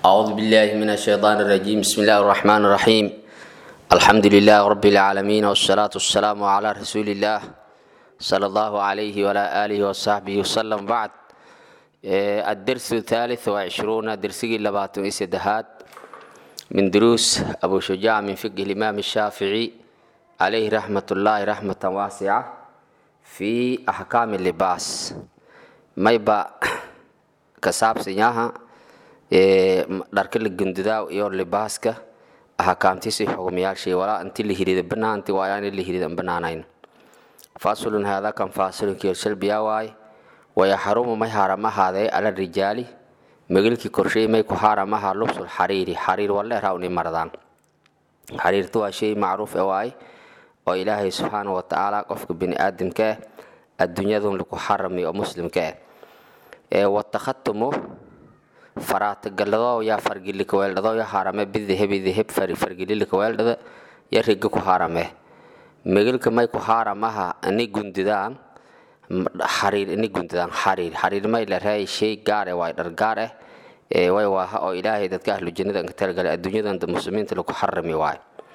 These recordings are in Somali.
أعوذ بالله من الشيطان الرجيم بسم الله الرحمن الرحيم الحمد لله رب العالمين والصلاة والسلام على رسول الله صلى الله عليه وعلى آله وصحبه وسلم بعد آه، الدرس الثالث وعشرون درسي لباتون إسدهات من دروس أبو شجاع من فقه الإمام الشافعي عليه رحمة الله رحمة واسعة في أحكام اللباس ما يبقى كساب سنyaha dharka la gundudaa iyo libaaska ahakaamtiisi xukumayaashii walaa inti la hirida banaanti waa aan la hirida banaanayn fasulun hada kan fasulun kiyo shalbiya waay waya xarumu may haaramahaadee ala rijaali megilkii korshey may ku haaramaha lubsul xariiri xariir waleeraa uni mardaan xariirtu waa shay macruuf e waay oo ilaahay subxaana wa tacaala qofka bini aadamka ah adduunyadun lagu xarami oo muslimka ah ee watakhatumu faraatagalado yaa fargilika weeldhado ya haarame bidahebi daheb fargililika weeldhada ya riga ku haarame megilka may ku haaramaha ini gundidaan xariir ini gundidaan xariir xariir may la raay shay gaar eh waay dhar gaar eh ee way waaha oo ilaahay dadka ahlu jannada ka talagalay adduunyadan muslimiinta lagu xarami waay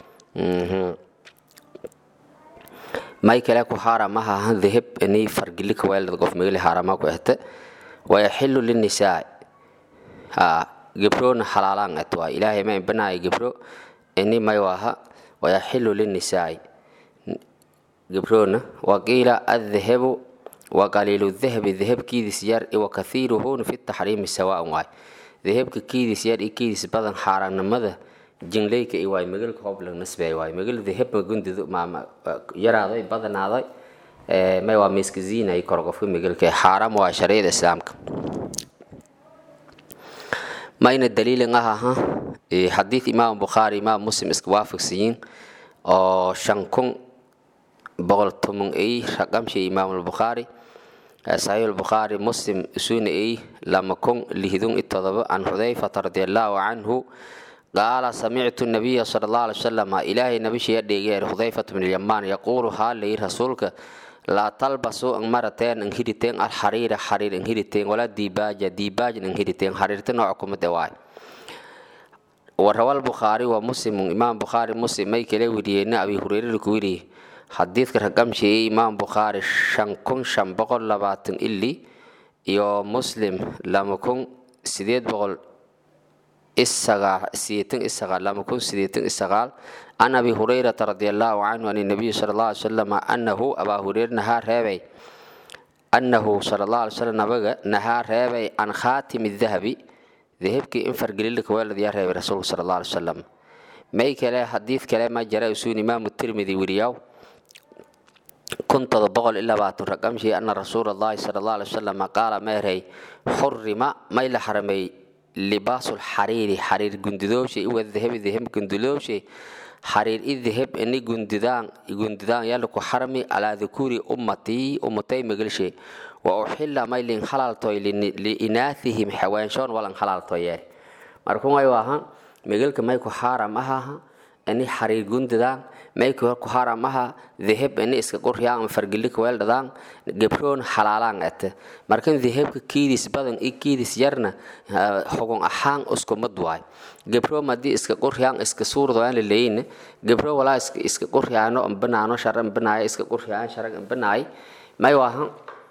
may kale ku haaramaha daheb ini fargilika weeldhada qof megili haarama ku ehte wayaxilu linisaa gebrona halaalaan at waa ilaahay ma banaayo gebro ini may waaha wayaxilu linisaai gebrona waqiila addahabu waqaliilu dahabi dahabkiidis yar wa kathiiruhuna fi taxriimi sawaan waay dahabka kiidis yar iyo kiidis badan xaaraannimada jingleyka iyo waay megelka hoblag nasbay waay megel dahab magundido maama yaraaday badanaaday may waa miiska ziinay kor qofka megelka xaaram waa shariicada islaamka mayna daliilin ah aha xadiid imaam bukhaari imaam muslim iska waafaqsiyiin oo shan kun boqol toban ay raqamshi imaam albukhaari saxiix albukhaari muslim isuna ay lama kun lihdun i todoba can xudayfata radiallahu canhu qaala samictu nabiya sala allahu alay wasalam ilaahay nabishiya dheegeer xudayfata bn lyamaan yaquulu haalay rasuulka laa talbasuu ang marateen ang hiriteen alxariira xariir ang hiriteen walaa diibaaja diibaajan ang hiriteen xariirta nooc kumade waay warawal bukhaari wa muslim imaam bukhaari muslim may kala weriyeena abi hureyre ku weriye xadiidka raqamshiiyey imaam bukhaari shan kun shan boqol labaatan ili iyo muslim lama kun sideed boqol isagaal sideetan isagaal lama kun sideetan isagaal can abi hurayrata radi allahu canhu an nabiyi sala allah alay salam anahu abaa hureyre nahaa reebay annahu sala allah alay salam nabaga nahaa reebay can khaatimi dahabi dahabkii in fargelilika weelad yaa reebay rasuulka sala allah alay salam may kale xadiid kale ma jara usuun imaamu tirmidi weriyaw kun todoba boqol iyo labaatan raqamshii ana rasuula allahi sala allah alay wasalam qaala meerey xurima may la xarameey libaasul xariiri xariir gundidooshe iwa dahabi dahab gundidooshe xariir i dahab ini gundidaan gundidaan yalla ku xarmi calaa dukuri ummatii ummatay megelshe wa uxila may lin halaaltoy liinaahihim xawaanshoon walan halaaltoyee markun way waaha megelka may ku xaaram ahaha ini xariir gundidaan may ku haram aha dahab ini iska quryaan fargelika weeldhadaan gebroon halaalaan ete markan dahabka kiidis badan i kiidis yarna xugun ahaan uskumad waay gebro madii iska quryaan iska suurdoaan laleeyine gebro walaa iska quryaano banaano shar banaayo iska quryaan sharag banaay may waaha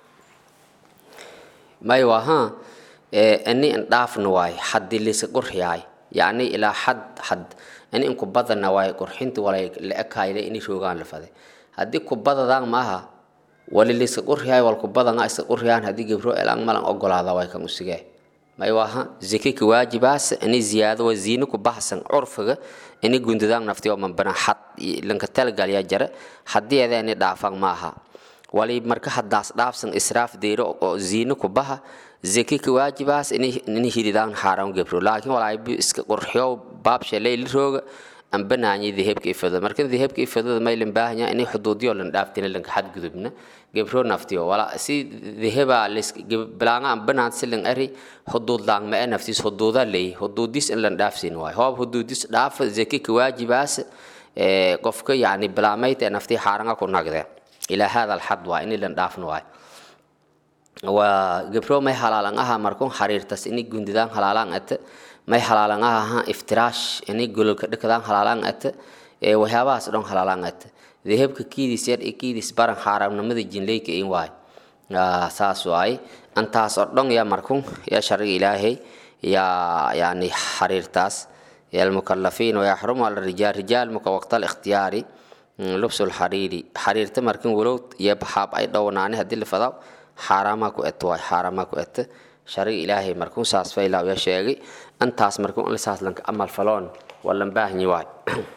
may waaha ini indhaafna waay xadii liska quryaay yacni ilaa xad xad ini inku badana waay qurxinta walay la ekayle ini roogaan la faday haddii kubadadaan maaha wali liska quryaay wal kubadanga iska quryaan haddii gebro elaan malan ogolaada way kan usigee may waaha zike ka waajibaas ini ziyaado waa ziino ku baxsan curfiga ini gundadaan nafti oo manbana xad lanka talgalya jara haddii ada ini dhaafan maaha wali marka haddaas dhaafsan israaf deero oo ziino ku baha zeke ka waajibaas ini hiridaan xaaran gebro laakiin walaabi iska qurxiyo baabsha leyli rooga ambanaanyi dahabka ifado marka dahabka ifadada maylan baahanya inay xuduudiyo lan dhaaftina lanka xadgudubna gebro naftiyo wala si dahaba bilaanga ambanaan silan ari xuduud laang ma naftiis xuduuda leey xuduudis in lan dhaafsin waay hoob xuduudis dhaafa zeke ka waajibaas qofka yani bilaamayta naftii xaaranga ku nagde ilaa hada alxad waa ini lan dhaafna waay waa gebro may halaalan aha markun xariirtas ini gundidaan halaalaan ate may halaalan aha iftiraash inay gololka dhikadaan halaalan ata ee waxyaabahaas dhan halaalan ata dahabka kiidis yar iyo kiidis baran xaaraamnimada jinleyka in waay saas waay antaas oo dhan yaa markun yaa sharciga ilaahay yaa yani xariirtaas المكلفين ويحرم على الرجال رجال مك وقت الاختيار لبس الحرير حريرته مركن ولو يبحاب اي دوناني هدي الفضاء حرامك ات واي حرامك ات شرع الهي مركن ساس فيلا يا شيغي انتاس مركن لساس لنك عمل فلون ولا مباهني واي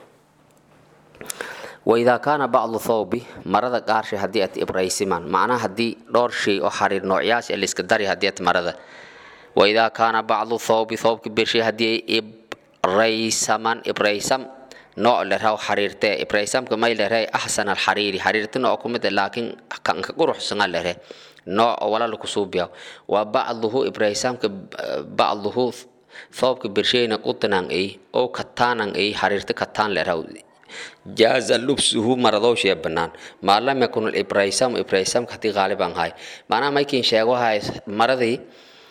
وإذا كان بعض ثوبي مرض قارش هدية إبرايسمان معناها هدي دور شيء أو حرير نوعياش اللي اسكدري هدية مرض وإذا كان بعض ثوبي ثوب كبير شيء هدية إبرايسمان إبرايسم نوع لرهو حريرته إبرايسم كما لرهي أحسن الحريري حريرته نوع كمد لكن كان كقروح سنة لرهي نوع ولا لكسوبيا وبعضه إبرايسم بعضه ثوب كبير شيء نقطنا أي أو كتانا أي حريرته كتان لرهو جاز لبسه مرضوش يا بنان ما لم يكن الإبرايسم إبرايسم كتي غالبا هاي معناه ما يمكن شيء هاي مرضي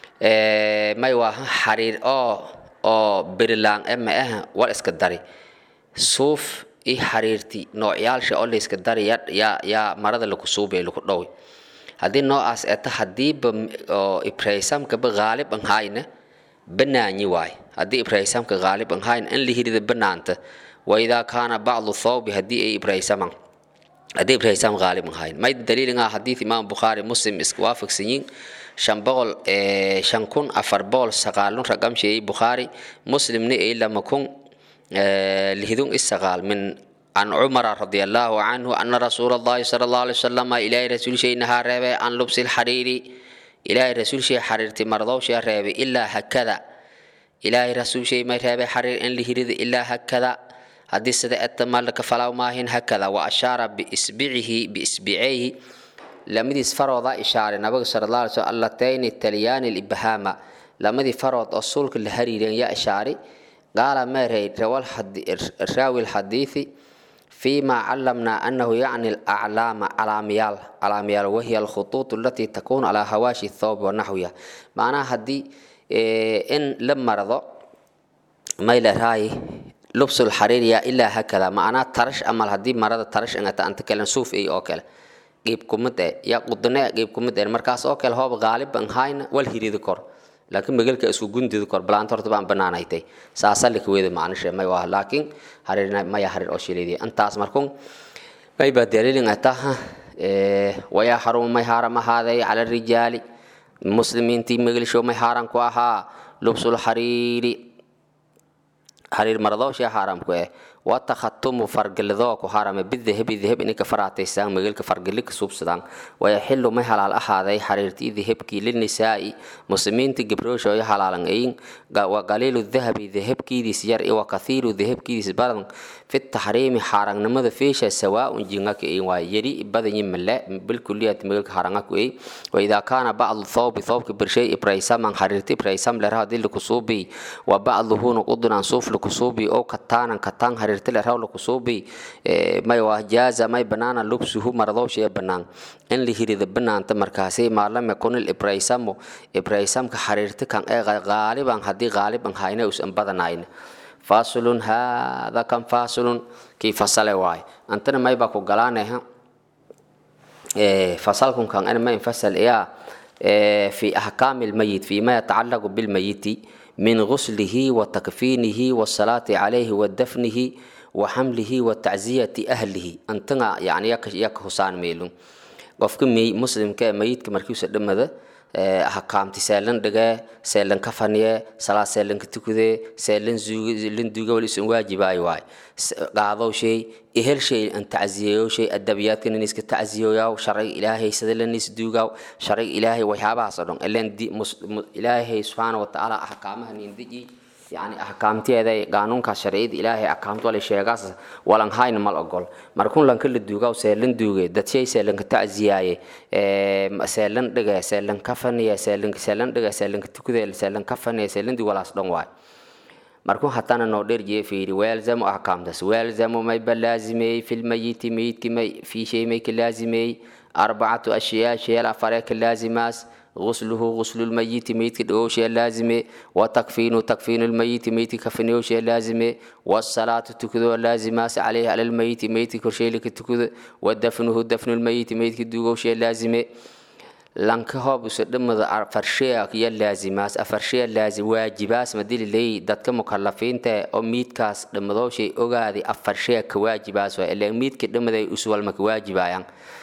may waa xariir oo oo berilaan ema ah wal iska dari suuf i xariirti noocyaalsha oo la iska dari yaa yaa marada laku suubay laku dhowi haddii noocaas eta hadiiba oo ibrahimkaba gaalib an hayna banaanyi waay haddii ibrahimka gaalib an hayna in la hirida banaanta waidaa kaana bacdu thawbi haddii ay ibrahisaman haddii ibrahim gaalib an hayn may daliilin ah xadiid imaam bukhaari muslim iska waafaqsan yiin shan boqol shan kun afar boqol sagaalun raqam sheeyey bukhaari muslimni ay lama kun lihidun isagaal min عن عمر رضي الله عنه أن رسول الله صلى الله عليه وسلم إلى رسول شيء نهار ربي عن لبس الحرير إلى رسول شيء حريرتي مرضو شيء ربي إلا هكذا إلى رسول شيء ما ربي حرير إن لهرد إلا هكذا هذه سدى أتمالك فلو ماهن هكذا وأشار بإسبعه بإسبعيه لمديس فرض إشارة نبي صلى الله عليه وسلم اللتين التليان الإبهام لمدي فرض أصولك الهريرين يا إشاري قال ما روى الراوي الحديث فيما علمنا أنه يعني الأعلام علاميال علاميال وهي الخطوط التي تكون على هواشي الثوب ونحوها معناها هدي إن لما رضى ما إلى راي لبس الحرير يا إلا هكذا معناه ترش أما هدي مرض ترش أنت أنت كلام سوف إيه أوكل قيب كمدة يا قدنا قيب كمدة مركز أوكل هو غالب أن هاين والهيريد كور laakiin magaalka isku gundidu kor balaanta horta baan banaanaytay saasa la kuweeda macnisha may waa laakiin harir maya harir oo shileedi antaas markun may ba dalilin ataha ee waya harum may haram ahaaday ala rijaali muslimiintii magalisho may haram ku ahaa lubsul hariri harir maradoo shay haram ku eh وتختم فرقلذو كهارم بالذهب الذهب إنك فرعتي سان مجلك فرقلك سوب سدان ويحل ما حلال أحد حريرتي ذهب كي للنساء مسلمين تجبروش ويا حلال أين وقليل الذهب ذهب كي دي سير وكثير الذهب كي دي سبارن في التحريم حارن نمذ فيش سواء جنك أين ويري بدن يملا بالكلية مجلك حارنك أي وإذا كان بعض الثوب ثوب كبرشي إبرايسام من حريرتي إبرايسام لرها دي لكسوبي وبعضه نقضنا نصوف لكسوبي أو كتانا كتان حريرتي tirtile rawla kusuubi may waa jaaza may banaana lubsuhu maradowshiya banaan in la hirida banaanta markaasi maalam yakunil ibraysamu ibraysamka xariirti kan ee qaaliban haddii qaaliban hayna usan badanayn fasulun hada kan fasulun kii fasale waay antana may baa ku galaaneha fasalkun kan ana may fasal iyaa في أحكام الميت فيما يتعلق بالميت من غسله وتكفينه والصلاة عليه ودفنه وحمله وتعزية أهله أنتنا يعني يك يك حسان ميلون قفك مي مسلم كميت كمركوس دمده أحكامتي سالن دقة سالن كفنية صلاة سالن كتكده سالن زوج سالن دوجا ولسن واجب أي واي قاضوا شيء إهل شيء أن تعزيه شيء الدبيات كن الناس كتعزيه يا وشرع إلهي سدل الناس دوجا شرع إلهي وحابة صدق إلا دي مس إلهي سبحانه وتعالى أحكامه نندجي يعني أحكامتي قانونka sharciyada ilaahay axkaamta wala sheegaas walan hayn mal ogol markun lan kala duugaa seelan duugay dadshey seelan ka tacsiyaaye ee seelan dhiga seelan kafaniya seelan seelan dhiga seelan tukudeel seelan kafaniya seelan di walaas dhan waay markun hatana noo dherjiye fiiri weelzamo axkaamtaas weelzamo may balaazimey fi lmayiti mayidki may fi shay may ka laazimey arbacatu ashyaa sheel afare ka laazimaas غسله غسل الميت ميت دوشي لازمه وتكفين تكفين الميت ميت كفنيوشي لازمه والصلاة تكذو لازمة عليه على الميت ميت كرشي لك تكذو ودفنه دفن الميت ميت دوشي لازمه lanka hoob usa dhamada afarsheya iyo laazimaas afarsheya laazim waajibaas madili leey dadka mukalafiinta oo miidkaas dhamadooshay ogaadi afarsheya ka waajibaas waa ilaan miidka dhamaday uswalma ka waajibayaan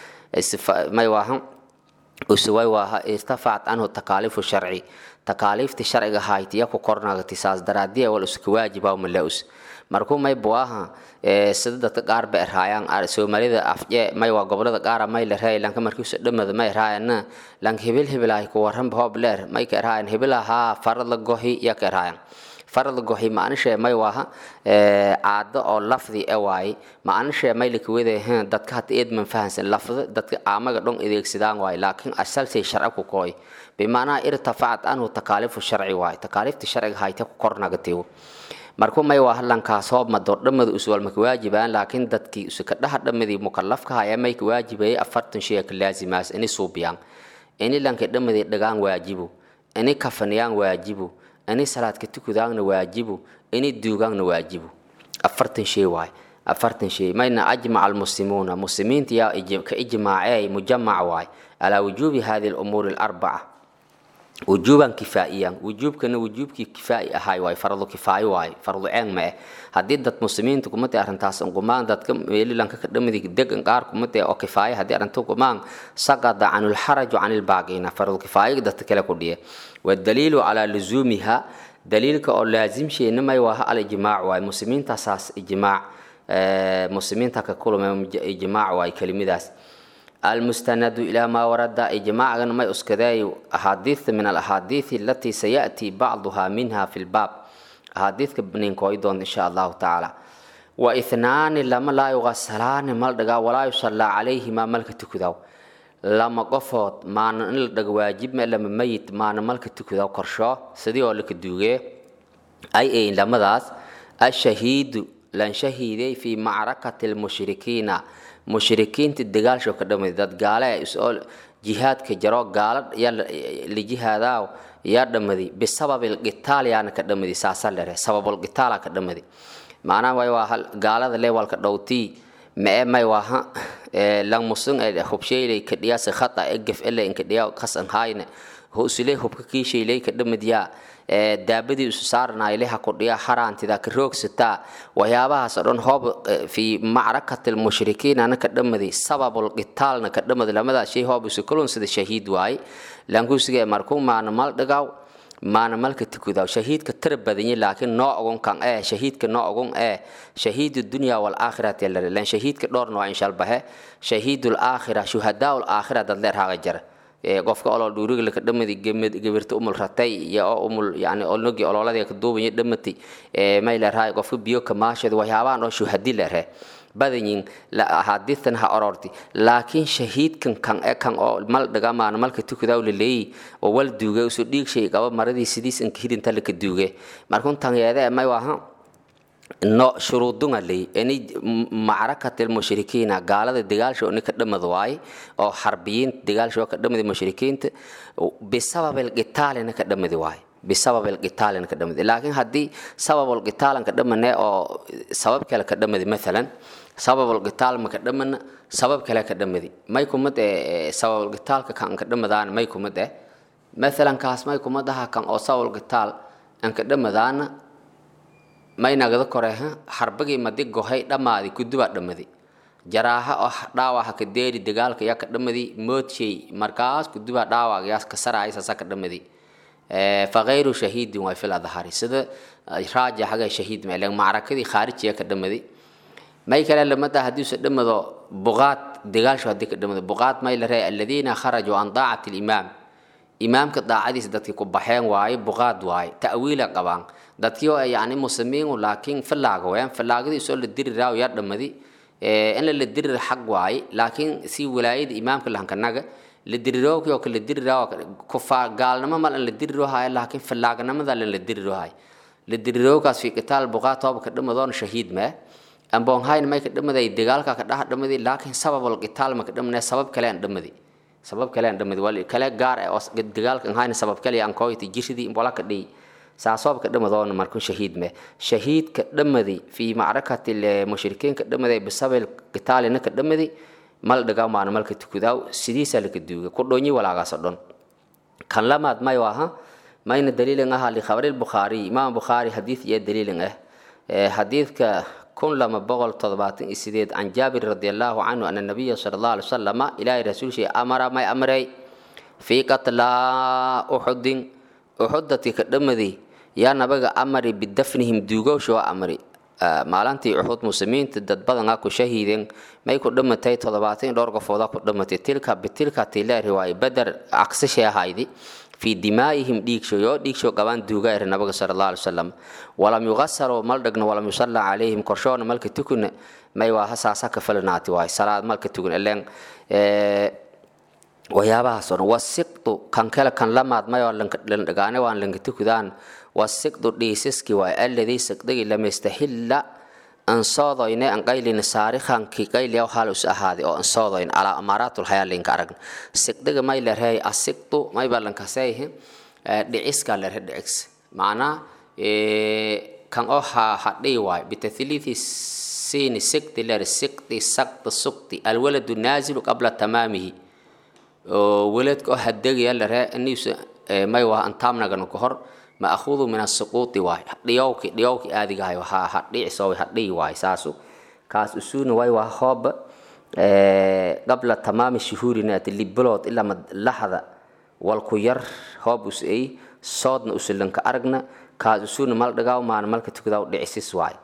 may waahan usuway waaha istafacat anhu takaalifu sharci takaaliifti sharciga haytiya ku kornagati saas daraadiya wal uska waajiba malaus markuu may buaha sida dadka qaar ba erhaayaan soomaalida afje may waa gobolada qaara may la raay lanka markiisa dhamada may erhaayana lanka hibil hibilahay ku waranba hoob leer may ka erhaayan hibilahaa farad la gohi ya ka erhaayan farad gohi maanishe may waaha caado oo lafdi e waaye maanishe may lakawede dadka hata eed man fahansan lafda dadka aamaga dhon adeegsadaan waaye laakiin asalsay sharci ku kooy bimaanaa irtafacat anhu takaalifu sharci waaye takaaliifta sharciga hayta ku kornagatiw marku may waa halankaas hoob mado dhamada uswalmaka waajibaan laakiin dadkii usaka dhaha dhamadii mukalafka haya may ka waajibayay afartan shay ka laazimaas ini suubiyaan ini lanka dhamadii dhagaan waajibu ini kafaniyaan waajibu ini salaadka tukudaangna waajibu ini duugaangna waajibu afartan shay waay afartan shay mayna ajmaca almuslimuuna muslimiinta yaa ka ijmaacey mujamac waay calaa wujuubi hadi lumuuri alarbaca wujuuban kifaa'iyan wujuubkana wujuubkii kifaa'i ahay waay fardu kifaayo waay fardu ceen ma eh haddii dad muslimiinta kumate arrintaas gumaan dadka meelilanka ka dhamadi degan qaar kumate oo kifaaya haddii arrinta gumaan saqada can lxaraju can ilbaaqiina fardu kifaayo dadka kale ku dhiye wadaliilu calaa luzuumiha daliilka oo laazimsheena may waaha alijmaac waay muslimiintaasaas ijmaac muslimiinta ka kulma ijmaac waay kelimidaas المستند إلى ما ورد إجماعا ما أسكداي أحاديث من الأحاديث التي سيأتي بعضها منها في الباب أحاديث كبنين كويدون إن شاء الله تعالى واثنان لما لا يغسلان ملدغا ولا يصلى عليهما ملك تكداو لما قفوت ما نلدغ واجب ما لما ميت ما ملك تكداو كرشو سدي oo laka duuge ay ay lamadaas الشهيد لان شهيدي في معركة المشركين mushrikiinta dagaalsho ka dhamay dad gaale isoo jihaadka jaro gaala la jihaadaa yaa dhamadi bisababil qitaal yaana ka dhamadi saasa lere sababul qitaala ka dhamadi macnaha way waa gaalada leewalka dhowtii mee may waaha lang musun ee hubsheylay ka dhiyaasa khata ee gaf ele inka dhiyaa kasan hayne husile hubka kiisheylay ka dhamadiyaa daabadii isu saaranayo leha kudhiya haraantida ka roogsataa waxyaabahaas oo dhan hoob fi macrakati lmushrikiin ana ka dhamadi sababul qitaalna ka dhamadi lamadaas shay hoob isu kulun sida shahiid waaye lankusiga markuu maana mal dhagaw maana malka tukudaw shahiidka tira badanye laakiin noo ogon kan ee shahiidka noo ogon ee shahiid dunya wal aakhirati lare lan shahiidka dhowr nooc inshalbahe shahiidul aakhira shuhadaul aakhira dad leer haaga jara qofka olol dhuuriga laka dhamadi gabirta umul ratay iyo oo umul yani olnogi ololadii ka duubanya dhamati may leerahay qofka biyo kamaashada waxyaabahan oo shuhadi leerhe badanyin ahadiistan ha ororti laakiin shahiidkan kan e kan oo mal dhagamaan malka tukudaw laleeyi oo wal duuge usu dhiig shay qaba maradii sidiis inka hidinta laka duuge markun tanyeede may waaha no shuruudunga ley ini macrakat lmushrikiina gaalada dagaalsho nika dhamad waaye oo xarbiyiin dagaalsho ka dhamadi mushrikiinta bisabab alqitaalina ka dhamadi waaye bisabab alqitaalina ka dhamadi laakiin haddii sabab alqitaalan ka dhamane oo sabab kale ka dhamadi maalan sabab alqitaal ma ka dhamana sabab kale ka dhamadi may kumad ee sabab alqitaalka kan ka dhamadaan may kumad eh maalan kaas may kumad aha kan oo sabab alqitaal an ka dhamadaana maynagada koreha harbagii madi gohay dhammaadi kudubaa dhammadi jaraaha oo dhaawaha ka deeri dagaalka yaa ka dhammadi moodshay markaas kudubaa dhaawaaga yaas ka saraay saasa ka dhammadi fagayru shahiidin waa fil adhari sida raaja haga shahiid meelen macrakadii khaarijiya ka dhammadi may kale lamada haddiise dhammado buqaad dagaalsho haddii ka dhammado buqaad may la reey aladiina kharajuu an daacati limaam imaamka daacadiisa dadkii ku baxeen waaye buqaad waaye ta'wiila qabaan dadkii oo yani muslimiinu laakiin fallaaga wayaan fallaagadiisoo la diri raaw yaa dhammadi in la dirir xaq waaye laakiin si walaayada imaamka lahankanaga la dirirooki oo kala diri raaw kufaa gaalnimo mal an la diriro haayo laakiin fallaaganimada lan la diriro haayo la dirirookaas fi qitaal buqaad tooba ka dhamadoon shahiid mee amboonhayn may ka dhamaday dagaalka ka dhaha dhamadi laakiin sababul qitaal ma ka dhamanee sabab kale aan dhamadi sabab kale aan dhamadi wal kale gaar ah oo dagaalka aan hayna sabab kale aan kooyti jirsidii wala ka dhii saasoobka dhamadoona markuu shahiid me shahiidka dhamadi fi macrakati mushrikiinka dhamaday bisabil qitaalina ka dhamadi mal dhagaa maana malka tukudaaw sidiisa laka duuga ku dhoonyi walaagaasoo dhan kan lamaad may aha mayna daliilin aha likhabari lbukhaari imaam bukhaari xadiid iyo daliilin ah xadiidka kun lama boqol toddobaatan iyo sideed can jaabir radi allahu canhu ana nabiya sala allahu alay wasalama ilaahay rasuulshii amara may amray fii qatlaa uxudin uxudati ka dhamadi yaa nabaga amari bidafnihim duugowsha waa amri maalintii uxud muslimiinta dad badanaa ku shahiideen may ku dhamatay toddobaatan iyo dhowr qofooda ku dhamatay tilka bitilka tilee riwaaye beder aksishay ahaydi fii dimaa'ihim dhiigshoyo dhiigsho qabaan duuga ere nabiga sala allahu alay wasalam walam yuqasaroo mal dhagno walam yusalla calayhim korshoona malka tukuna may waa hasaasa ka falinaati waay salaad malka tukun ileen waxyaabahaasoo dhan wasiqdu kan kale kan lamaad mayoo landhagaane waan lanka tukudaan wasiqdu dhiisiski waay alladii siqdigi lamastahilla ansoodoyne an qaylina saarikhankii qayliyaw halus ahaaday oo ansoodoyn alaa amaaraatul hayaalinka aragna siqdiga may lerhey asiqdu may ballankaseyhe dhiciska lerhe dhicis macnaa kan oo hadhii waay bitathliithi siini siqdi ler siqdi saqdi suqdi alwaladu naazilu qabla tamaamihi oo weladka oo hadegaya lerhe iniisa may waa antaamnagana ka hor maahudu min asuquuti waay dhiyowki dhiyowki aadigahay ha hadhicisoo hadhiyi waay saasu kaas usuuna way waa hooba qabla tamaami shuhuurinaati libilood ilaa lahda walku yar hoob usay soodna usilanka aragna kaas usuuna mal dhagaaw maana malka tukadaa dhicisis waay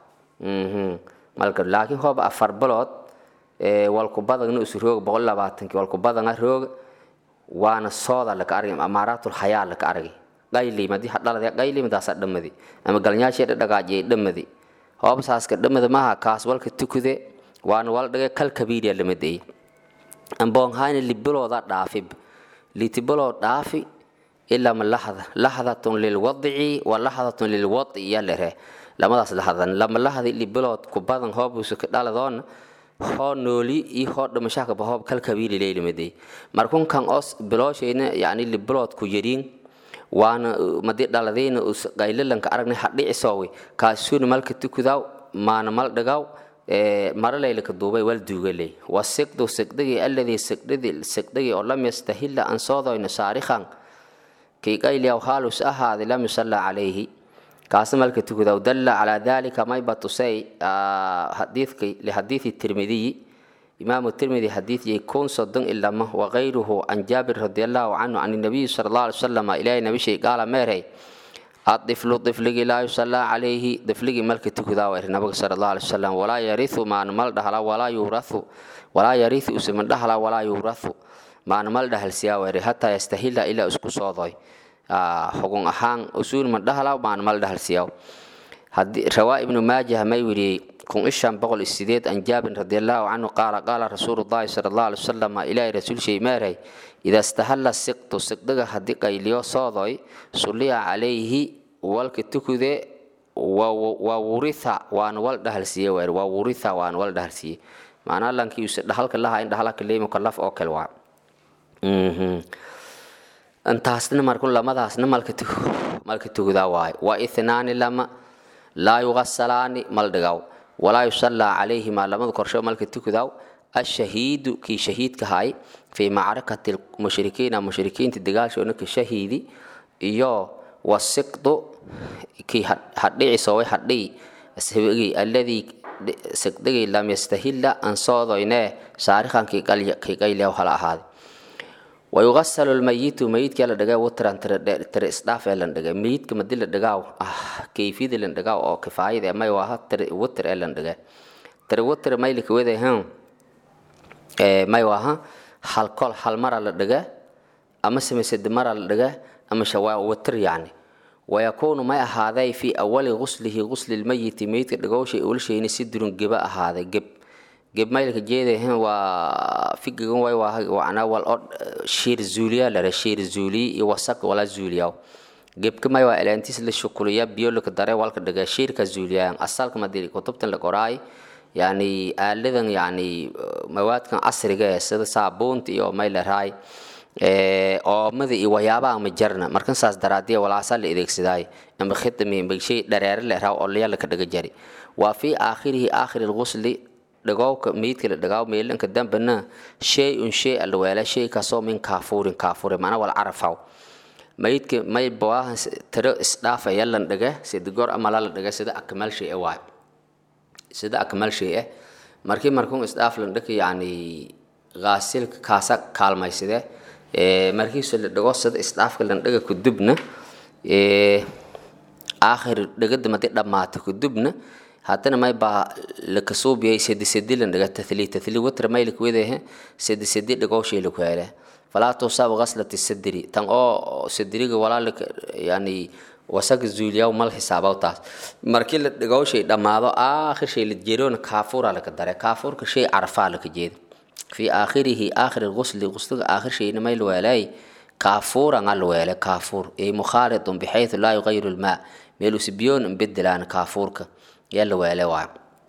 malka laakiin hooba afar bilood walku badagna usu rooga boqol labaatanki walku badanga rooga waana sooda laka argay amaaraatul hayaa laka argay qaylim haddii hadhalada qaylimadaasa dhamadi ama galnyaasheeda dhagaajiyay dhamadi hoobsaaska dhamada maha kaas walka tukude waana wala dhagay kal kabiiriya lamadey amboonhayna libilooda dhaafib litibiloo dhaafi ilaa ma lahda lahdatun lilwadici wa lahdatun lilwadi iya lere lamadaas lahdan lama lahdi libilood ku badan hoobusa ka dhaladoona hoo nooli iyo hoo dhimashahkaba hoob kal kabiiri leylamadey markunkan os bilooshayna yani libilood ku yariin waana madi dhaladayna qaylalanka aragnay hadhicisoowe kaasuuna malka tukudaaw maana mal dhagaw maralaylaka duubay wal duugaley wasiqdu siqdigi alladii siqdidi siqdigi oo lam yastahila an soodoyna saarikhan kii qayliyaw haalus ahaaday lam yusalla calayhi kaasna malka tukudaaw dalla calaa dalika mayba tusay xadiidki lixadiidi tirmidiyi إمام الترمذي حديث يكون صدق إلا ما وغيره عن جابر رضي الله عنه عن النبي صلى الله عليه وسلم إلى النبي شيء قال ميري الطفل طفل لا يصلى عليه طفل ملك تكذا النبي صلى الله عليه وسلم ولا يرث ما نمل دهلا ولا يورث ولا يرث اسم دهلا ولا يورث ما نمل دهل سياوري حتى يستهل إلى اسكو صوضي حقوق أحان أصول من دهلا ما نمل دهل سياو رواء ابن ماجه ما يوري كون إشان بقول السيدات عن جابر رضي الله عنه قال قال رسول الله صلى الله عليه وسلم إلى رسول شيء ماري إذا استهل السقط سقدق حديقة إليو صادي صلي عليه والك تكذي وورث وان والد هلسية وير وورث وان والد هلسية معناه لانك يسد حلك الله عند حلك اللي مكلف أو كلوا انتهسنا مركون لما دهسنا مالك تكو مالك تكو ذا واي وإثنان لما لا يغسلان مال walaa yusallaa calayhimaa lamada korsho malka tukadaw ashahiidu kii shahiidka hay fii macrakati mushrikiina mushrikiinta dagaalshoona ka shahiidi iyo wasiqdu kii hadhicisoway hadhii sibigii alladii siqdigii lam yastahilla an soodoynee saarikhan kii qayliyaw hala ahaaday wayugasalu lmayitu mayidkii la dhagay wutran tire isdhaaf ee lan dhagay mayidka madi la dhagaaw kayfiyada lan dhagaaw oo kifaayada ee may waaha tire wutir ee lan dhagay tire wutir maylika wede han may waaha hal kol hal mara la dhaga ama samaysad mara la dhaga ama shawaa wutir yacni wayakuunu may ahaaday fii awali guslihi gusli lmayiti mayidka dhagowshay ulshayni si durun geba ahaaday geb gebmaylka jeedahan waa figigan way wana wal o shiir zuuliya lare shiir zuuliy iyo wasaq wala zuuliyaw gebka may waa elentis la shukuliya biyo laka dare walka dhaga shiirka zuuliyayan asalka madiri kutubtan la qoraay yani aaladan yani mawaadkan casriga ee sida saabuunta iyo may laraay oomada iyo waxyaabaha ma jarna markan saas daraadiya walaasaa la adeegsadaayo ama khidami ama shay dhareere le raw olaya laka dhaga jari waa fii aakhirihi aakhiri lgusli dhagowka meydka la dhagaaw meelanka dambana shay un shay alla weela shay kaasoo min kaafuurin kaafure macna wal carafaw maydka may bawaahan tiro isdhaafa yalan dhaga sida goor amala la dhaga sida akmal shay waay sida akmal shay eh markii markuu isdhaaf lan dhaga yani gaasilka kaasa kaalmaysade markiisu la dhago sida isdhaafka lan dhaga kudubna aakhir dhagada madi dhammaata kudubna haddana may baa lakasuubiyay sedi sedi lan dhaga tathli tathli watra may lakwedehe sedi sedi dhagowshay laku hele falaa tusaab ghaslati sadri tan oo sadriga walaalika yani wasaga zuuliyaw mal xisaabaw taas markii la dhagowshay dhammaado aakhir shay la jeeroona kaafuura laka dare kaafuurka shay carafaa laka jeeda fi aakhirihi aakhir lgusli gusliga aakhir shayna may lweelay kaafuuran al weele kaafuur ay mukhaalidun bixaytu laa yugayiru lmaa meelusi biyoon inbedelaan kaafuurka yaa la weele waay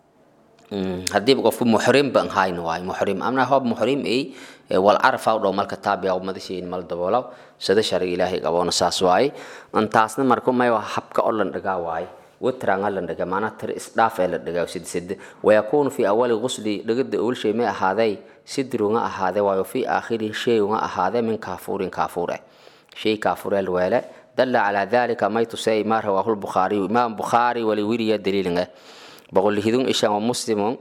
haddiiba qofku muxrim ban hayna waay muxrim amna hoob muxrim ay wal carafa dhow malka taabiya madashayn mal daboolaw sida shariga ilaahay qaboona saas waaye intaasna marku may habka oo lan dhagaa waaye witranga lan dhaga maanaa tir isdhaaf ee la dhagaa sid sid wayakuunu fi awali gusli dhagada owl shay may ahaaday sidrunga ahaade waayo fi aakhiri shayunga ahaade min kaafuurin kaafuur eh shay kaafuur el weele dalla calaa dalika may tusay ma rawaahu lbukhaariyu imaam bukhaari wali wiriya daliilinga boqol hidun ishan wa muslimun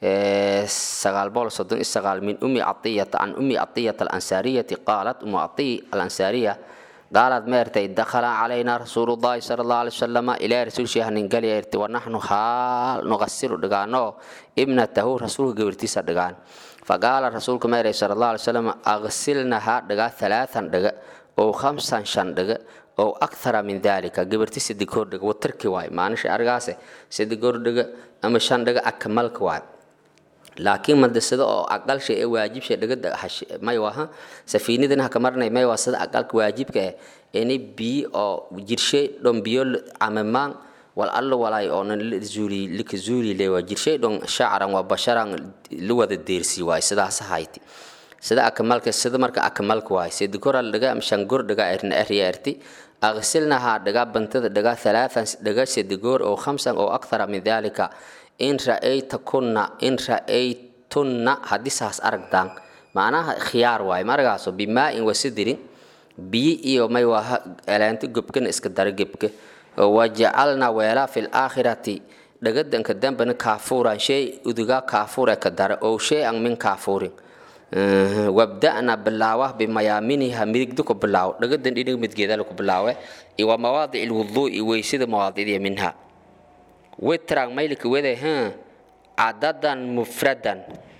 sagaal boqol soddon iyo sagaal min umi catiyata can umi catiyata alansaariyati qaalat umu catiy alansaariya قالت ميرتي دخل علينا رسول الله صلى الله عليه وسلم إلى رسول شيخ ننقل يرتي ونحن حال نغسل دقانو ابنته رسول قبرتي دقان فقال رسول ميرتي صلى الله عليه وسلم أغسلنها دقا ثلاثا دقا أو خمسا شن دقا أو أكثر من ذلك قبرتي سدكور دقا وتركي واي ما نشي أرغاسي سدكور دقا أما شن دقا أكملك واي laakiin madasado oo aqal shay ee waajib shay dhagada may waha safiinadan ha kamarnay may waa sida aqalka waajibka eh ini biyo oo jirshay dhon biyo camamaan wal alla walaay oo nan zuuli lika zuuli le waa jirshay dhon shacaran waa basharan la wada deersi waay sidaas hayti sida akamalka sida marka akamalka waay sida koral dhaga am shangor dhaga erna eriya erti أغسلناها دقا بنتد دقا ثلاثا دقا سدقور أو خمسا أو أكثر من ذلك in ra'aytakuna in ra'aytunna haddii saas aragtaan macnaha khiyaar waaye maragaaso bimaa-in wasidirin biyi iyo may waa eleento gobkana iska dara gebka wajacalna weelaa fi laakhirati dhagadanka dambana kaafuuran shay udugaa kaafuure ka dara ow shay-an min kaafuurin wabda'na bilaawa bimayaaminiha midigda ku bilaawo dhagadan dhinaga midgeedala ku bilaawe iyo wa mawaadic lwuduu'i weysida mawaadicdiya minha witrang maylika wede ha cadadan mufradan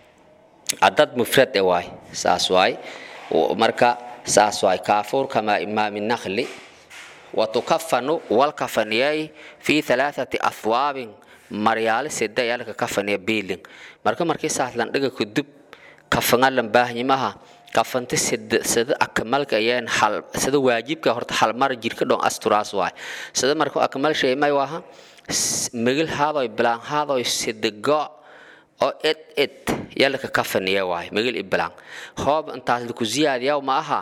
cadad mufrad e waay saas waay marka saas waay kaafuur kama imaami nakhli watukafanu walkafaniyay fi halaathati athwaabin maryaali sida yalka kafaniya biilin marka markii saas landhiga kudub kafanga lambaahnyimaha kafanta sida sida akamalka ayaan hal sida waajibka horta hal mar jirka dhon asturaas waay sida marka akamal shay may waha megel haadoy bilaan haadoy sidego oo ed ed yalaka kafaniya waay megel i bilaan hoob intaas laku ziyaadiyaw ma aha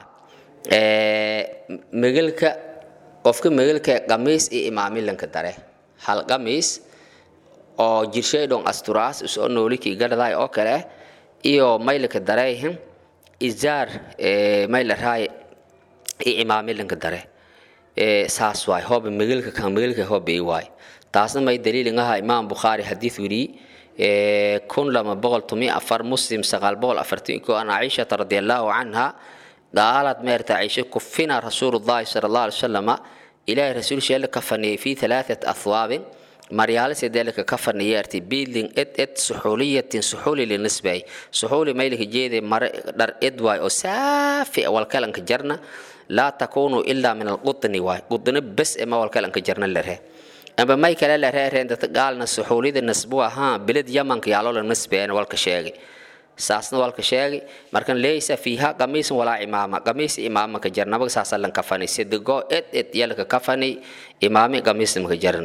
megelka qofka megelka qamiis iyo imaamilanka dare hal qamiis oo jirshay dhon asturaas isoo noolikii gadhaday oo kale iyo maylaka dareyhin izaar mayla raay iyo imaamilanka dare saas waay hooba megelka kan megelka hooba i waay taasna may daliilin aha imaam bukhaari xadiid weriye kun lama boqol tumi afar muslim sagaal boqol afartan ko an caishata radi allahu canha qaalad meerta caisha kufina rasuulu llahi sala allah alay wasalama ilaahay rasuulsheela ka faniyey fi halaatat athwaabin maryaale sedeelka ka faniyeerti biidlin ed ed suxuuliyatin suxuuli linisbay suxuuli maylika jeede mare dhar ed waay oo saafi walkalanka jarna laa takunu ilaa min alqutni waay qutni bes ema walkalanka jarna lere amba may kale la reereen dadka gaalna suxuulida nasbu ahaa bilad yamanka yaaloo la nasbeena walka sheegay saasna walka sheegay markan leysa fiiha qamiisan walaa imaama qamiis imaama ka jar nabaga saasa lan kafani sidego ed ed yalka kafani imaami qamiis maka jaran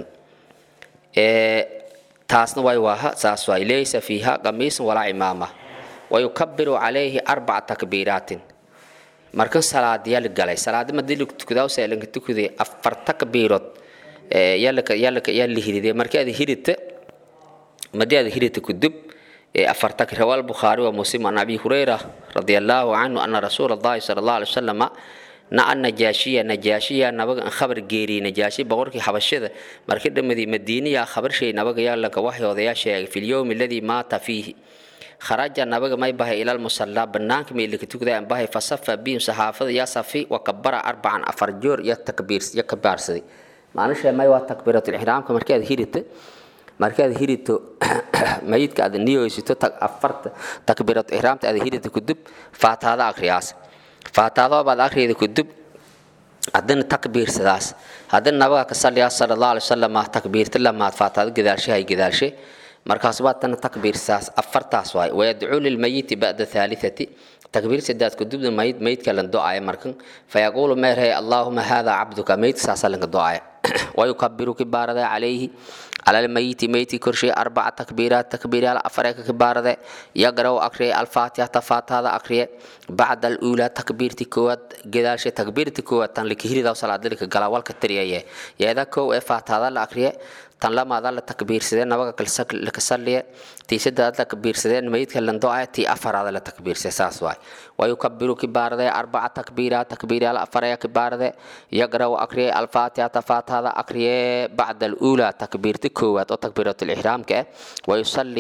taasna way waaha saas waay leysa fiiha qamiisan walaa imaama wayukabiru calayhi arbaca takbiiraatin markan salaadiyaa la galay salaadi madii la tukadaa se lanka tukaday afar takbiirood yalaka yalaka yaa la hiriday markii aad hirita madii aad hirita kudub afar tak rawal bukhari wa muslim an abi hurayra radiyallahu anhu anna rasulullah sallallahu alaihi wasallam na an najaashiya najaashiya nabaga an khabar geeri najaashi boqorkii xabashada markii dhamadii madiiniya khabar shay nabaga yaa lanka waxyooda yaa sheegay fil yawmi alladhi maata fiihi kharaja nabaga may bahay ila musalla banaanka meelka tukada an bahay fasafa bihim saxaafada yaa safi wa kabara arbacan afar joor ya takbiir ya kabaarsaday maanisha may waa takbiiratul ihraamka markii aad hirita markii aad hirito mayidka aad niyoysito afarta takbiiratul ihraamta aad hirita kudub faataada akriyaas faataado baad akriyada kudub haddana takbiirsadaas haddana nabaga ka salliyaa sala allahu alay wasalam takbiirta lamaad faataado gadaalshe hay gadaalshe markaas baad tana takbiirsaas afartaas waay wayadcuu lilmayiti ba'da thalithati takbiir sadaad kudubda mayid mayidka lan do-aya markan fayaquulu meerhay allaahuma hada cabduka mayidka saasaa lanka do-aya wayukabiru kibaarada calayhi على الميت ميت كرشي أربع تكبيرات تكبير على أفريق كبارة يقرأ أقرأ الفاتحة تفات هذا أقرأ بعد الأولى تكبير تكوات جدال شيء تكبير تكوات تن لكهير ذا صلاة ذلك قلاوال كتريا يا ذا كو إفات هذا الأقرأ tan lamaada la takbiir sidee nabaga laka salliya tii saddeaad la takbiir sideen mayidka landoo-a tii afaraada la takbiirsay saas waay wayukabiru kibaarade arbaca takbiira takbiiryaal afaraya kibaarade yaqra'u akriye alfaatihata faatihada akriye bacda aluulaa takbiirta koowaad oo takbiiratul ixraamka ah wayusalli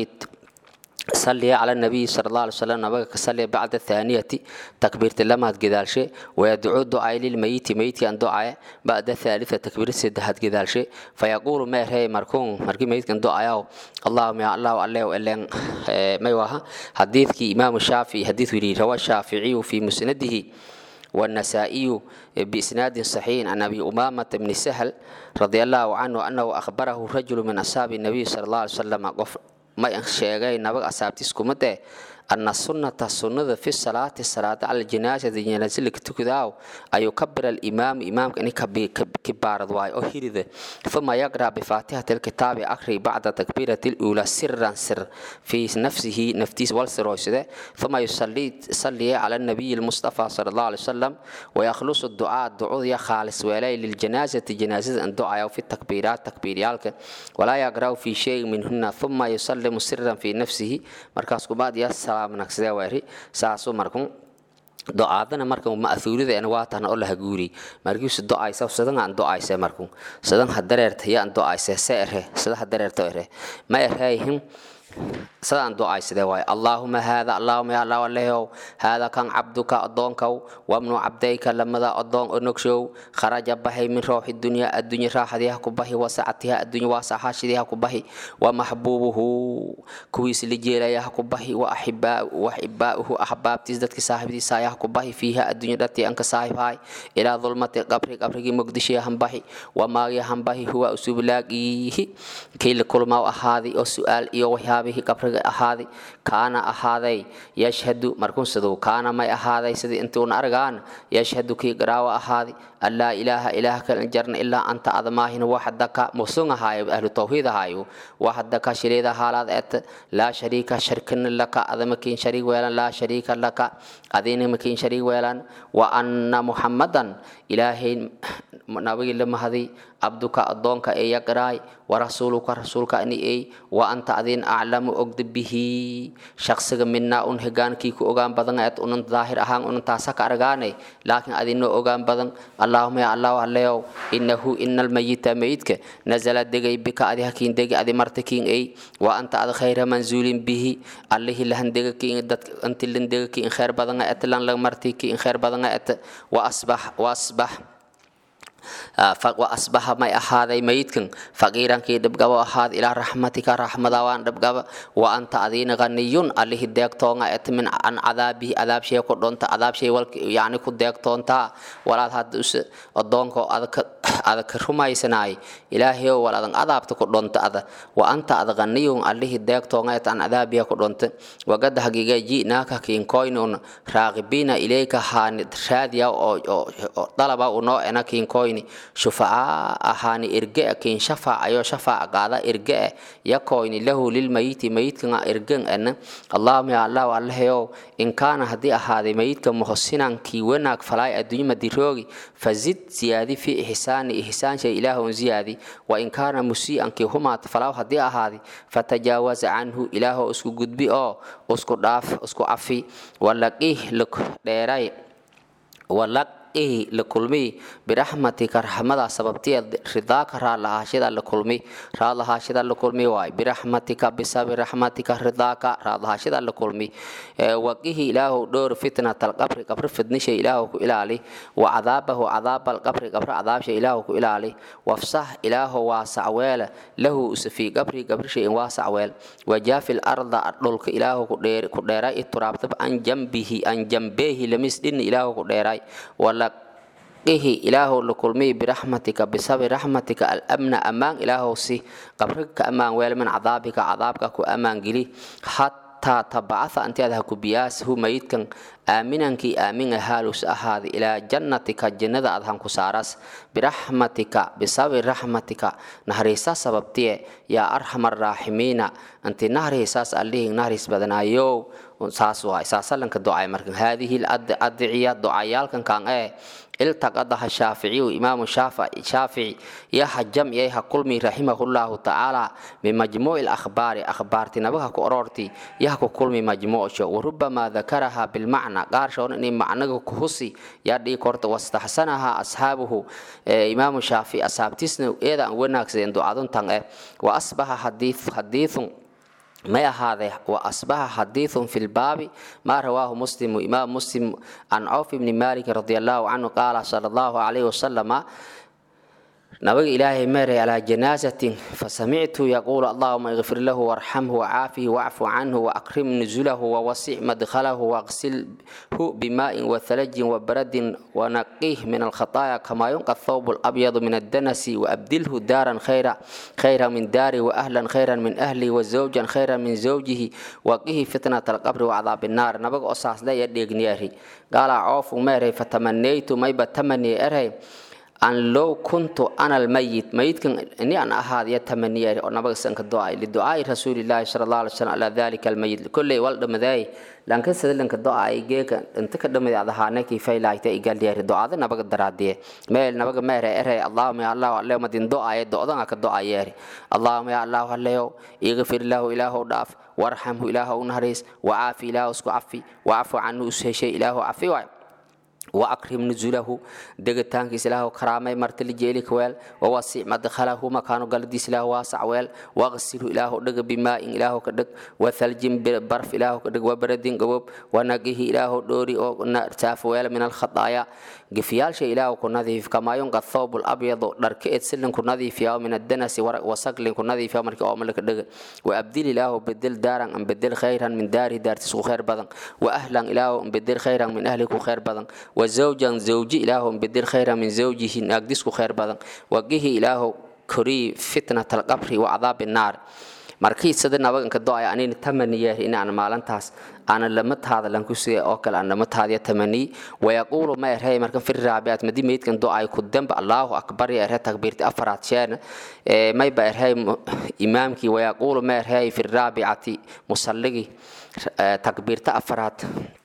صلي على النبي صلى الله عليه وسلم نبغى صلي بعد الثانية تكبيرة لما جدال شيء ويدعو دعاء للميت ميت أن دعاء بعد الثالثة تكبيرة سدهات جدال شيء فيقول ما هي مركون مركي ميت كان دعاء اللهم يا الله الله وإلا ما يوها حديث كي إمام الشافعي حديث ولي روى الشافعي في مسنده والنسائي بإسناد صحيح عن أبي أمامة بن سهل رضي الله عنه أنه أخبره رجل من أصحاب النبي صلى الله عليه وسلم ma sheegay nabaga asaabtiis kuma dee ana sunnata sunnada fi salaati salaada cala janaasati janaasa laka tukadaaw ayuu kabira alimaamu imaamka ini kibaarad waayo oo hirida uma yaqra bifaatixati alkitaabi akri bacda takbiirati luulaa siran sir fii nafsihi naftiis wal siroyside uma yusalliya cala nabiyi lmustafa sala allahu alay wasalam wayakhlusu ducaa ducudya khaalis weelay liljanaasati janaasada an ducayo fi takbiiraat takbiiryaalka walaa yaqra'u fi shayin minhuna uma yusallimu siran fii nafsihi markaas kubaad yaa salaamnagsadee waari saasuu markun do-aadana markan ma'huurideena waa tahna oo laha guuri markiisu do-aysa sadan aan do-ayse markun sadan ha dareerta yaan do-ayse se ere sada ha dareerto ere ma ereyhin sadaan do-aysadee waayo allaahuma haada allaahuma ya allah alehow haada kan cabduka addoonkow wabnu cabdayka lamada addoon onogshow kharaja bahay min rooxi dunya addunya raaxadiha ku bahi wasacatiha addunya waasaxaashidiha ku bahi wa maxbuubuhu kuwiis la jeelayaha ku bahi wa axibbaa'uhu axbaabtiis dadki saaxiibdiisa ayaha ku bahi fiiha addunya dhatii anka saaxiibhaay ilaa dulmati qabri qabrigii muqdishiyahan bahi wa maagyahan bahi huwa usublaagiihi kii la kulmaa ahaadi oo su-aal iyo waxyaabihii qabriga ahaadi kaana ahaaday yashhadu markunsaduu kaana may ahaaday sidii intuuna argaan yashhadu kii garaawa ahaadi an laa ilaaha ilaaha kalan jarna ilaa anta admaahina waxdaka musun ahaayo ahlu tawxiid ahaayo waxdaka shiriida haalaad et laa shariika sharkina laka adamakiin shariig weelan laa shariika laka adinamakiin shariig weelan wa anna muxammadan ilaahay nabigii la mahadi abduka addoonka ee yaqraay warasuuluka rasuulka ani ey wa anta adin aclamu ogda bihi shaqsiga minaa un hegaankii ku ogaan badan eed unan daahir ahaan unan taasa ka argaane laakiin adinoo ogaan badan allaahuma ya allahu alleyow inahu ina almayita mayidka nazala degay bika adi hakiin degi adi marta kiin ey wa anta ad khayra manzuulin bihi allihi lahan dega kiin dad antilan dega kiin khayr badan et lan la marti kiin khayr badan et wa asbax wa asbax وأصبح ما أحد ميتكن فقيرا كي دبقوا أحد إلى رحمتك رحمة وان دبقوا وأنت أذين غني عليه الديك تونغا أتمن عن عذابه عذاب شيء كدون عذاب شيء يعني كديك تون تا ولا هاد أدونكو ada ka rumaysanaay ilaahayow wal adan adaabta ku dhonto ada wa anta ada qaniyun allihii deegtoongeet an adaabiya ku dhonto wagada hagiiga ji'naaka kiinkoynun raaqibiina ilayka haani raadiya oo dalaba unoo ena kiinkoyni shufacaa ahaani irge kiin shafaacayo shafaaca qaada irge yakoyni lahu lilmayiti mayidkanga irgen ena allahuma ya allahu allahayow in kaana haddii ahaaday mayidka muhsinankii wanaag falaay adduunya madiroogi fazid ziyaadi fi ihsaani ihsaanshay ilaahun ziyaadi wa in kaana musii'ankii humaata falaaw haddii ahaadi fatajaawaza canhu ilaahoo isku gudbi oo isku dhaaf isku cafi walaqih luk dheeray walaq ihi la kulmi biraxmatika raxmada sababtiya ridaaka raadlahaashada la kulmi raadlahaashada la kulmi waay biraxmatika bisabi raxmatika ridaaka raadlahaashada la kulmi waqihi ilaahu dhowr fitnata alqabri qabri fidnisha ilaahu ku ilaali wa cadaabahu cadaaba alqabri qabri cadaabsha ilaahu ku ilaali wafsax ilaahu waasac weela lahu usafii qabri qabrisha in waasac weel wajaafi larda dhulka ilaahu ku dheeray ituraabtab an jambihi an jambeehi lamis dhin ilaahu ku dheeray wala ihi ilaahow la kulmiy biraxmatika bisabi raxmatika alamna ammaan ilaahow si qabriga ka ammaan weel min cadaabika cadaabka ku ammaan geli xataa tabacatha anti aad ha ku biyaas hu mayidkan aaminankii aamin ahaalus ahaada ilaa jannatika jannada aad han ku saaras biraxmatika bisabi raxmatika nahriisa sababtiye yaa arxama araaximiina anti nahriisaas allihii nahriis badanaayow saas waay saasalanka ducay markan haadihi adiciya ducayaalkan kaan ee iltaqadaha shaaficiyu imaamu shaafici yaha jamciyay ha kulmi raximahullahu tacaala bimajmuuci lakhbaari akhbaarti nabaha ku oroorti yaha ku kulmi majmuucsho warubamaa dakaraha bilmacna qaarshoon inay macnaga ku husi yaa dhii korta wastaxsanaha ashaabuhu imaamu shaafici asaabtiisna eeda aan wanaagsadeen ducaduntan eh wa asbaha xadiithun may ahaadee wa asbaxa xadiithun fi lbaabi maa rawaahu muslimu imaam muslim can cawf ibni malik radi allahu canhu qaala sala allahu calayhi wasalama nabiga ilaahay meeray calaa janaasatin fasamictu yaquulu allahuma ikfir lahu warxamhu wacaafihi wacfu canhu waakrim nuzulahu wawasic madkhalahu waqsilhu bimaa'in wathalajin wabaradin wanaqih min alkhataaya kamaa yunqa thawb labyadu min addanasi waabdilhu daaran khayra khayra min daari waahlan khayran min ahli wazawjan khayran min zawjihi waqihi fitnat alqabri wacdaab innaar nabiga oo saasleya dheegniyaari gaalaa coofu meeray fatamanaytu mayba tamaniye eray an low kuntu ana almayit mayidkan ini an ahaadaya tamaniya oo nabaga sanka ducay liducaai rasuulilaahi sala allah alay slam calaa dalika almayit kolley wal dhamaday lanka sadalanka ducay geeka inta ka dhamadi ad ahaana kifaylaayta igaldiyaari ducada nabaga daraadiye meel nabaga meere ere allahuma ya allah alle madin ducaye do'dan ka ducayeeri allahuma ya allah alleyo igfir lahu ilaahow dhaaf warxamhu ilaahow nahariis wacaafi ilaahow isku cafi wacafu canhu usheshay ilaahow cafi waay وأكرم نزله دقتان كسله كرامة مرتل جيلك ويل ووسع مدخله مكان قلدي سله واسع ويل واغسله إله دق بماء إله كدق وثلج برف إله كدق وبرد قبوب ونقيه إله دوري أو نرتاف ويل من الخطايا قفيال شيء إله كنظيف كما ينقى الثوب الأبيض دركئت سلن كنظيف يوم من الدنس وسقل كنظيف يوم مركي أو ملك دق وأبدل إله بدل دارا أم بدل خيرا من داري دار تسو خير بدن وأهلا إله بدل خيرا من أهلك خير بدن وزوجا زوجي إله بدل خيرا من زوجه ناقدسك خير بدن وقه إله كري فتنة القبر وعذاب النار markii sida nabaganka do-ay anina tamaniya inaan maalintaas aana lama taada lanku siya oo kale aan lama taadiya tamani wayaquulu ma erhay markan fir raabiat madi meydkan do-ay ku damba allahu akbar ya erhay takbiirti afaraad sheena may ba erhay imaamkii wayaquulu ma erhay fir raabicati musalligi takbiirta afaraad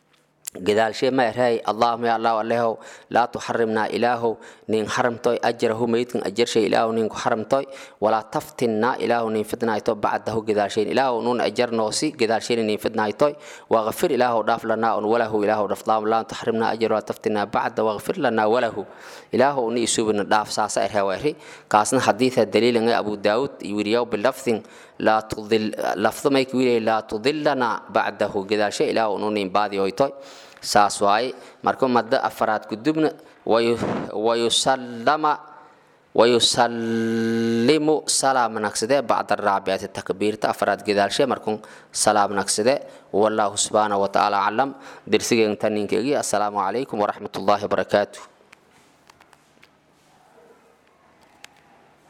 gadaashe ma erhay allahuma ya allah alehow laa tuxarimnaa ilaahow nin xaramtoy ajrahu meydkan ajarshay ilaahow ninku xaramtoy walaa taftinnaa ilaahow nin fidnayto bacdahu gadaashayn ilaahow nun ajarnoosi gadaashayn nin fidnaytoy waqfir ilaahow dhaaf lanaa un walahu ilaahow dhafdaam laa tuxarimnaa ajra walaa taftinnaa bacda waqfir lanaa walahu ilaahow ni isubina dhaaf saasa erhay weri kaasna xadiida daliilanga abu daawud wiriyaw bilafdin laa tudil lafdo mayka wiilay laa tudilana bacdahu gadaashe ilaahow nu nin baadiyoytoy saas waaye marka madda afaraad gudubna wayusallama wayusallimu salaam nagsade bacda raabiati takbiirta afaraad gadaalshe markun salaam nagsade wallahu subxaanahu watacaala aclam dersigeen taninkeegi assalaamu calaykum waraxmat ullaahi wabarakaatuh